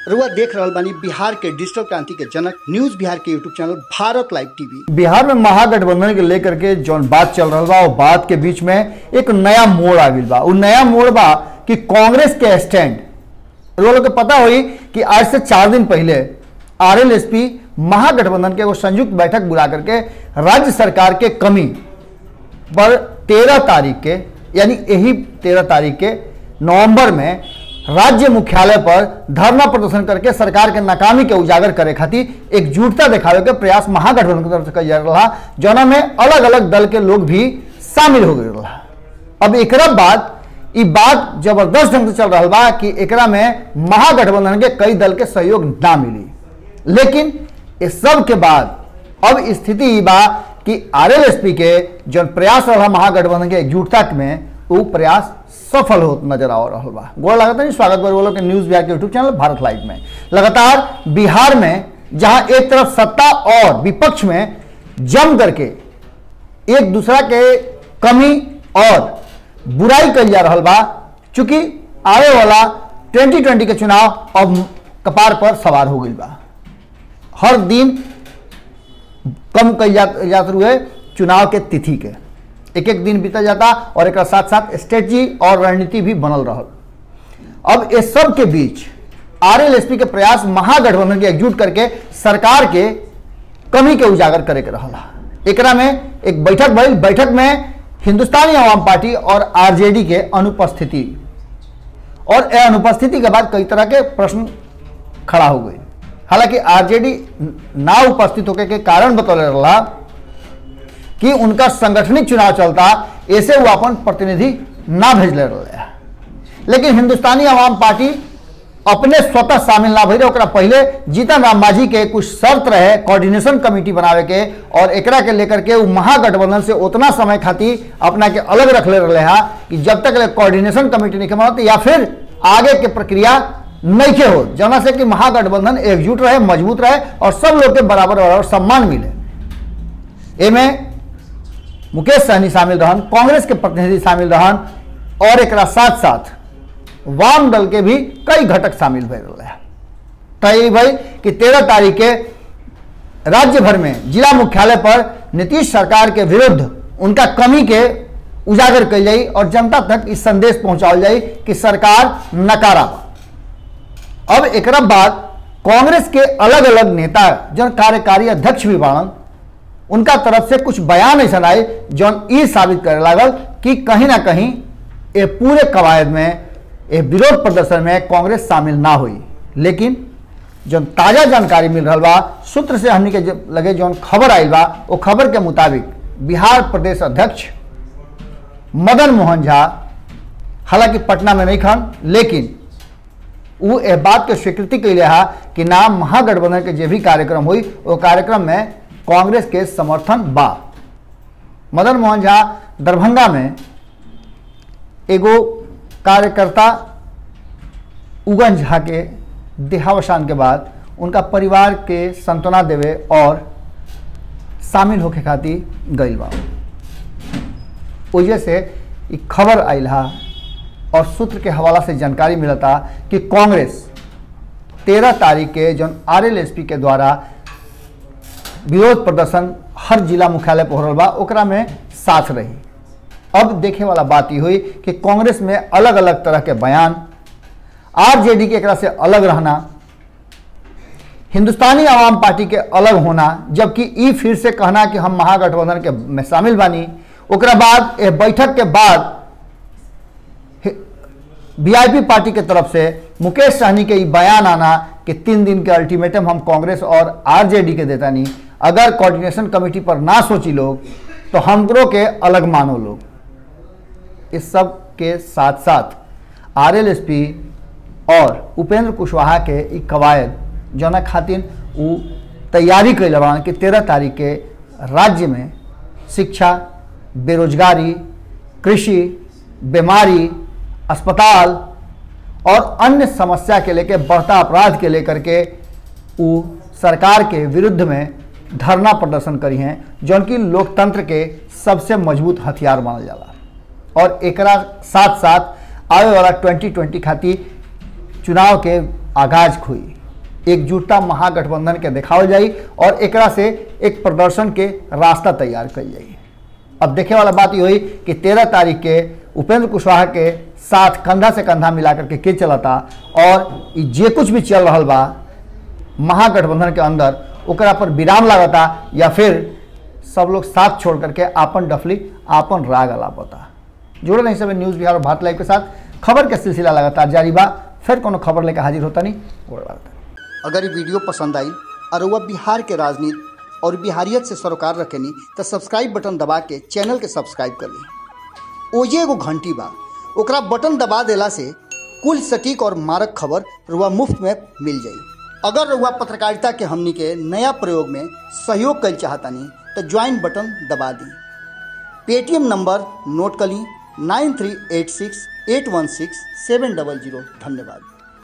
रुआ देख रहल बानी बिहार के डिजिटल क्रांति के जनक न्यूज बिहार के YouTube channel Bharat live TV Bihar में महागठबंधन के लेकर के जौन बात चल रहा बा वो बात के बीच में एक नया मोड़ आ गई बा वो नया मोड़ बा कि कांग्रेस के स्टैंड लोगों को पता हुई कि आज से चार दिन पहले आरएलएसपी महागठबंधन के एगो संयुक्त बैठक बुला करके राज्य सरकार के कमी पर तेरह तारीख के यानी यही तेरह तारीख के नवंबर में राज्य मुख्यालय पर धरना प्रदर्शन करके सरकार के नाकामी के उजागर करे खातिर एकजुटता दिखावे के प्रयास महागठबंधन की तरफ से कल जा रहा जौना में अलग अलग दल के लोग भी शामिल हो गए रहा अब एकरा बाद ई बात जबरदस्त ढंग से चल रहा बा कि एकरा में महागठबंधन के कई दल के सहयोग ना मिली लेकिन इस सब के बाद अब स्थिति ई बा कि आरएलएसपी के जौन प्रयास रहा महागठबंधन के एकजुटता में वो प्रयास सफल हो नजर आ रहा बा गोड़ लगातार नहीं स्वागत कर बोलो के न्यूज बिहार के यूट्यूब चैनल भारत लाइव में लगातार बिहार में जहां एक तरफ सत्ता और विपक्ष में जम करके एक दूसरा के कमी और बुराई कल जा रहा बा चूंकि आने वाला 2020 के चुनाव अब कपार पर सवार हो गई बा हर दिन कम कल जा जात हुए चुनाव के तिथि के एक एक दिन बीता जाता और एक साथ साथ स्ट्रेटजी और रणनीति भी बनल रहल अब इस सब के बीच आरएलएसपी के प्रयास महागठबंधन के एकजुट करके सरकार के कमी के उजागर करे के रहला एकरा में एक बैठक भइल बैठक में हिंदुस्तानी आवाम पार्टी और आरजेडी के अनुपस्थिति और ए अनुपस्थिति के बाद कई तरह के प्रश्न खड़ा हो गए हालांकि आरजेडी ना उपस्थित होके के कारण बतौले रहा कि उनका संगठनिक चुनाव चलता ऐसे वो अपन प्रतिनिधि ना भेजले रहे लेकिन हिंदुस्तानी आवाम पार्टी अपने स्वतः शामिल ना भइले ओकरा पहले जीतन राम मांझी के कुछ शर्त रहे कोऑर्डिनेशन कमेटी बनावे के और एकरा के लेकर के वो महागठबंधन से उतना समय खातिर अपना के अलग रख ले रहे हा कि जब तक ले कोऑर्डिनेशन कमेटी नहीं बनत या फिर आगे के प्रक्रिया नहीं के हो जना से कि महागठबंधन एकजुट रहे मजबूत रहे और सब लोग के बराबर बराबर सम्मान मिले एमे मुकेश सहनी शामिल रहन कांग्रेस के प्रतिनिधि शामिल रहन और एक साथ साथ वाम दल के भी कई घटक शामिल भे रहे तय भाई कि तेरह तारीख के राज्य भर में जिला मुख्यालय पर नीतीश सरकार के विरुद्ध उनका कमी के उजागर कल जाई और जनता तक इस संदेश पहुंचाओ जाई कि सरकार नकारा अब एक बाद कांग्रेस के अलग अलग नेता जन कार्यकारी अध्यक्ष भी बाड़न उनका तरफ से कुछ बयान ऐसा आए जौन ये साबित करे लागल कि कहीं ना कहीं ये पूरे कवायद में ये विरोध प्रदर्शन में कांग्रेस शामिल ना हुई लेकिन जो ताज़ा जानकारी मिल रहा बा सूत्र से हमने के लगे जौन खबर आई बा वो खबर के मुताबिक बिहार प्रदेश अध्यक्ष मदन मोहन झा हालांकि पटना में नहीं खन लेकिन वो यह बात के स्वीकृति कैले हा कि नाम महागठबंधन के जो भी कार्यक्रम हुई वो कार्यक्रम में कांग्रेस के समर्थन बा मदन मोहन झा दरभंगा में एगो कार्यकर्ता उगन झा के देहावसान के बाद उनका परिवार के संतना देवे और शामिल होके खातिर गई बा वजह से एक खबर आयल हा और सूत्र के हवाला से जानकारी मिलता कि कांग्रेस तेरह तारीख के जौन आरएलएसपी के द्वारा विरोध प्रदर्शन हर जिला मुख्यालय पर हो रहा बा ओकरा में साथ रही अब देखे वाला बात ही हुई कि कांग्रेस में अलग अलग तरह के बयान आरजेडी के एकरा से अलग रहना हिंदुस्तानी आवाम पार्टी के अलग होना जबकि ई फिर से कहना कि हम महागठबंधन के में शामिल बानी ओकरा बाद ए बैठक के बाद वीआईपी पार्टी के तरफ से मुकेश सहनी के बयान आना कि तीन दिन के अल्टीमेटम हम कांग्रेस और आरजेडी के देता नहीं अगर कोऑर्डिनेशन कमेटी पर ना सोची लोग तो हमरो के अलग मानो लोग इस सब के साथ साथ आरएलएसपी और उपेंद्र कुशवाहा के ई कवायद जना खातिर वो तैयारी कैल बा कि तेरह तारीख के राज्य में शिक्षा बेरोजगारी कृषि बीमारी अस्पताल और अन्य समस्या के लेके बढ़ता अपराध के लेकर के वो सरकार के विरुद्ध में धरना प्रदर्शन करी हैं जौन की लोकतंत्र के सबसे मजबूत हथियार मानल जाला और एकरा साथ साथ आवे वाला 2020 खातिर चुनाव के आगाज हुई एकजुटता महागठबंधन के देखावल जाई और एकरा से एक प्रदर्शन के रास्ता तैयार कल जाई अब देखे वाला बात ये हुई कि तेरह तारीख के उपेंद्र कुशवाहा के साथ कंधा से कंधा मिलाकर के के चलता और ई जे कुछ भी चल रहा बा महागठबंधन के अंदर ओकरा पर विराम लागता या फिर सब लोग साथ छोड़ करके आपन डफली आपन राग अलापता जुड़े नहीं सब न्यूज़ बिहार और भारत लाइव के साथ खबर के सिलसिला लगातार जारी बा फिर कोनो खबर लेकर हाजिर होता नहीं गोड़ लगता अगर ये वीडियो पसंद आई और वह बिहार के राजनीति और बिहारियत से सरोकार रखेनी तो सब्सक्राइब बटन दबा के चैनल के सब्सक्राइब कर ली ओजे एगो घंटी बा ओकरा बटन दबा देला से कुल सटीक और मारक खबर रुआ मुफ्त में मिल जाई अगर रुआ पत्रकारिता के हमनी के नया प्रयोग में सहयोग कर चाहतानी तो ज्वाइन बटन दबा दी पेटीएम नंबर नोट कर ली nine three eight six eight one six seven double zero धन्यवाद